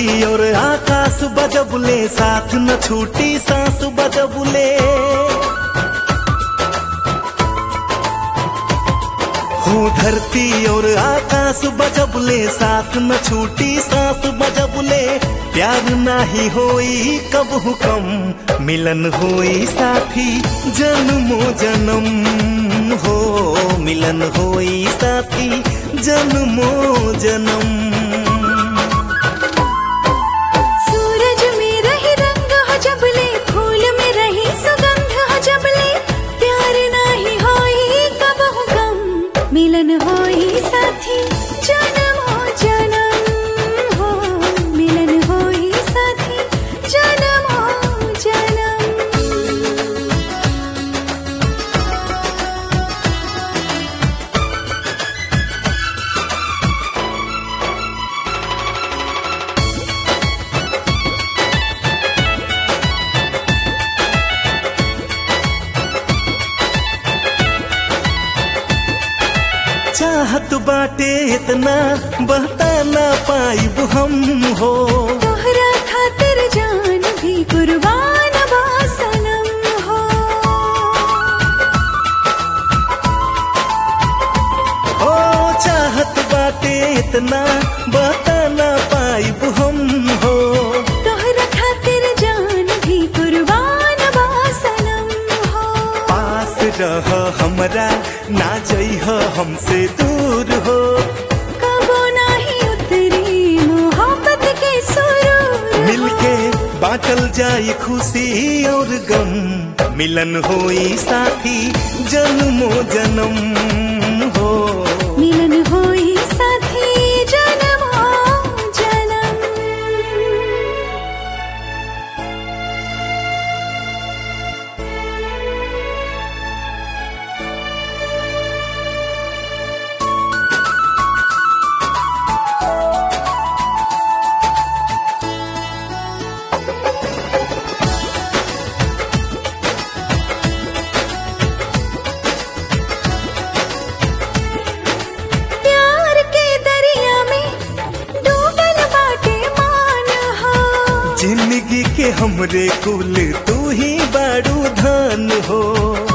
धरती और आकाश बजबुले साथ न छूटी सांस बजबुले हो धरती और आकाश बजबुले साथ न छूटी सांस बजबुले प्यार नाही होई कब हुकम मिलन होई साथी जन्मो जन्म हो मिलन होई साथी जन्मो जन्म सूरज में रही रंग हो जबले फूल में रही सुगंध हो जबले प्यार नाही होई कब गम मिलन होई साथी जन्म हो जन्म हो मिलन होई साथी जन्म हो जन्म चाहत बाटे इतना बहता ना पाइब हम हो तोहरा खातिर जान भी कुर्बान बा सनम हो हो चाहत बाटे इतना बहता ना पाइब हम हो तोहरा खातिर जान भी कुर्बान बा सनम हो पास रह हमरा ना जइह हमसे दूर हो कबो नाही उतरी मोहब्बत के सुरूर मिलके बाटल जाई खुशी और गम मिलन होई साथी जन्मो जन्म हो मिलन होई साथी जन्म हो जन्म प्यार के दरिया में डूबल बाटे मान हो जिंदगी के हमरे कुल तू ही बारू धन हो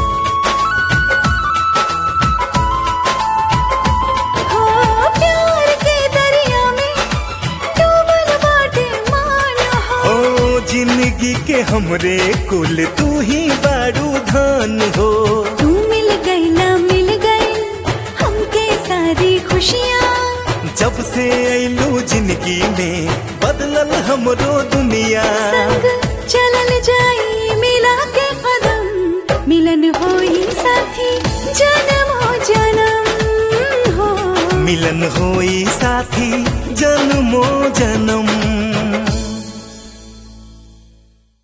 हो प्यार के दरिया में डूबल बाटे मान हो ओ जिंदगी के हमरे कुल तू ही बारू धन हो तू मिल गई ना मिल गई हमके सारी खुशियाँ जब से ऐलू जिंदगी में बदलल हमरो दुनिया संग चलल जाई मिला के कदम मिलन होई साथी जन्म हो जन्म हो मिलन होई साथी जन्मो जन्म